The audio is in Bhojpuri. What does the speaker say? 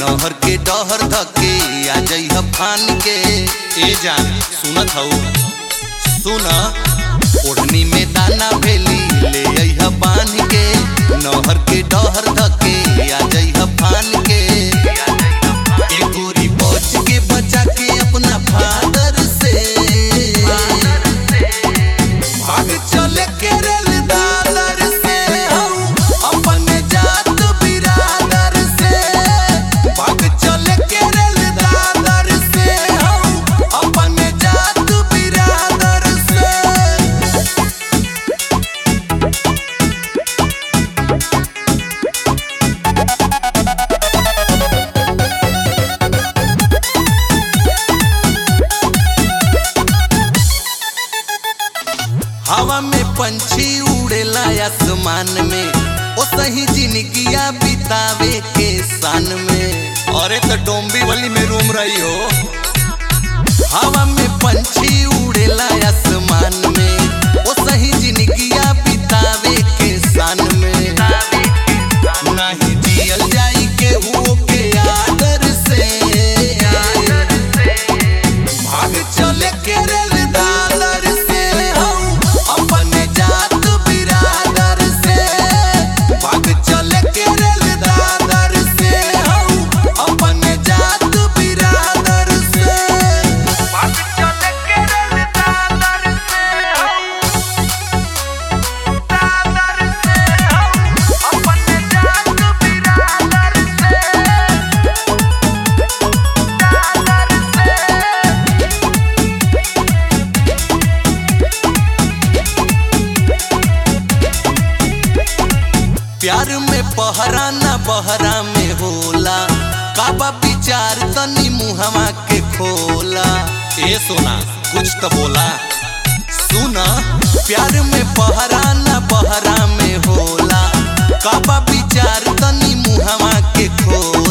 नहर के डहर धके आ जइह फान के ए जान सुनत हऊ सुन ओढ़नी में दाना भेली ले अइह बांध के नहर के डहर धके आ जइह फान के ए गोरी बच के बचा के अपना फादर से भाग चले केरल दादर से हम अपने जात बिरादर से भाग चले केरल दादर से हम अपने जात बिरादर से हवा में पंछी उड़ेला आसमान में ओ सही जिंदगिया बितावे के सान में अरे तो डोंबी वाली में रूम रही हो हवा में पंछी उड़ेला आसमान में ओ सही जिंदगिया बितावे के सान में नहीं जियल जाई के हुओ के आदर से भाग चले केरल दादर से हम अपने जात बिरादर से भाग चले केरल दादर से हम अपने जात बिरादर से भाग चले केरल दादर से हम दादर से हम अपने जात बिरादर से दादर से प्यार में पहरा न बहरा में होला काबा विचार तनी मुहवा के खोला ए सोना कुछ तो बोला सुना प्यार में पहरा न बहरा में होला काबा विचार तनी मुहवा के खोला